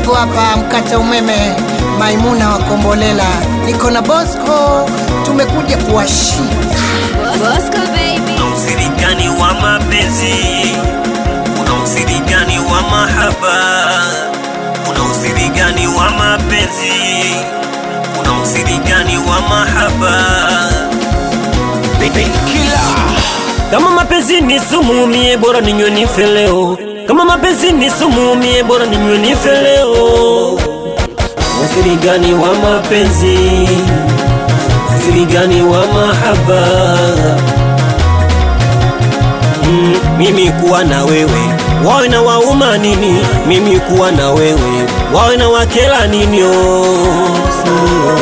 mdogo hapa mkata umeme Maimuna wa Kombolela, niko na Bosco, tumekuja kuwashika. Bosco baby. Una usiri gani wa mapenzi? Una usiri gani wa mahaba? Una usiri gani wa mapenzi? Una usiri gani wa mahaba? Kama mapenzi ni sumu, mie bora ninywe nife leo. Kama mapenzi ni sumu, mie bora ninywe nife leo. Usiri gani wa mapenzi? Usiri gani wa mahaba? Mm, mimi kuwa na wewe wawe na wauma nini? Mimi kuwa na wewe wawe na wakela nini? Oh, sio.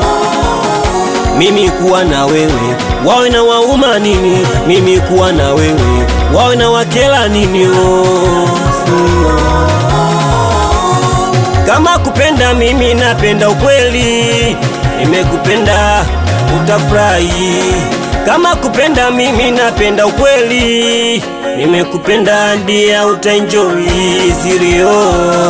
Mimi kuwa na wewe wawe na wauma nini? Mimi kuwa na wewe wawe na wakela nini? Oh, sio. Kama kupenda mimi napenda ukweli, nimekupenda utafurahi. Kama kupenda mimi napenda ukweli, nimekupenda ndia utaenjoy sirio.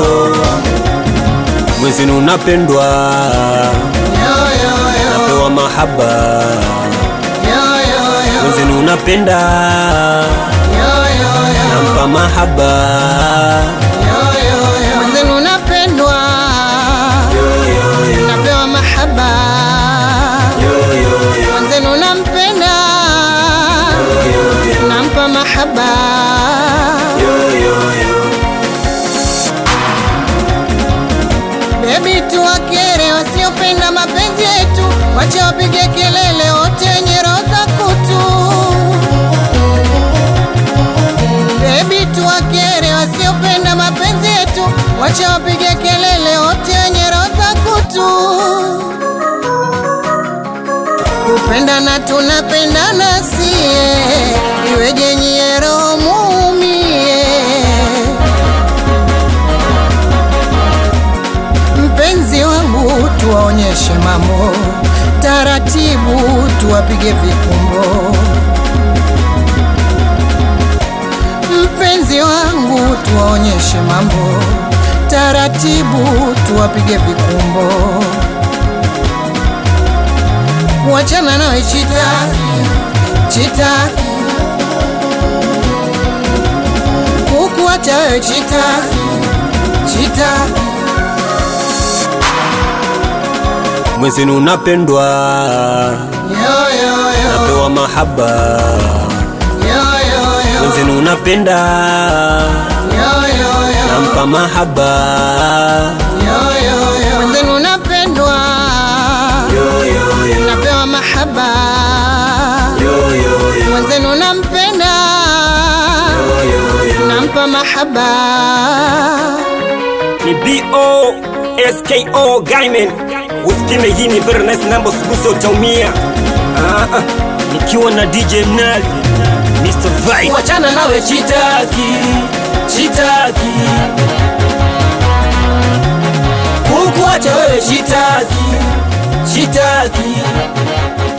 Mwezenu unapendwa, Yo, yo, yo, napewa mahaba. yo, yo, yo, Mwezenu unapenda, yo, yo, yo. nampa mahaba. Mwenzenu napendwa, napewa mahaba. Mwenzenu nampenda, nampa mahaba. Bebi, tuwakere wasiopenda mapenzi yetu, wacha wapige kelele wote wenye roho za kutu. Bebi, tuwakere wasiopenda mapenzi yetu, wacha wapige kelele wote wenye roho za kutu. Kupendana tunapendana sie, iweje nyie roho muumie? Mpenzi wangu, tuwaonyeshe mambo taratibu, tuwapige vikumbo. Mpenzi wangu, tuwaonyeshe mambo taratibu, tuwapige vikumbo. Kuachana nawe chitaki, chitaki, kukuacha wewe chitaki, chitaki. Mwezenu unapendwa, Yo, yo, yo, napewa mahaba. yo, yo, yo, Mwezenu unapenda, yo, yo, yo. nampa mahaba. Mwenzenu napendwa, napewa mahaba. Mwenzenu nampenda, nampa mahaba. ni BOSKO Gaiman, usikime hii ni very nice number, usiguse utaumia. Ah, ah, nikiwa na DJ Mnali Mr. Vibe. Wachana nawe chitaki, chitaki Kukuacha wewe chitaki, chitaki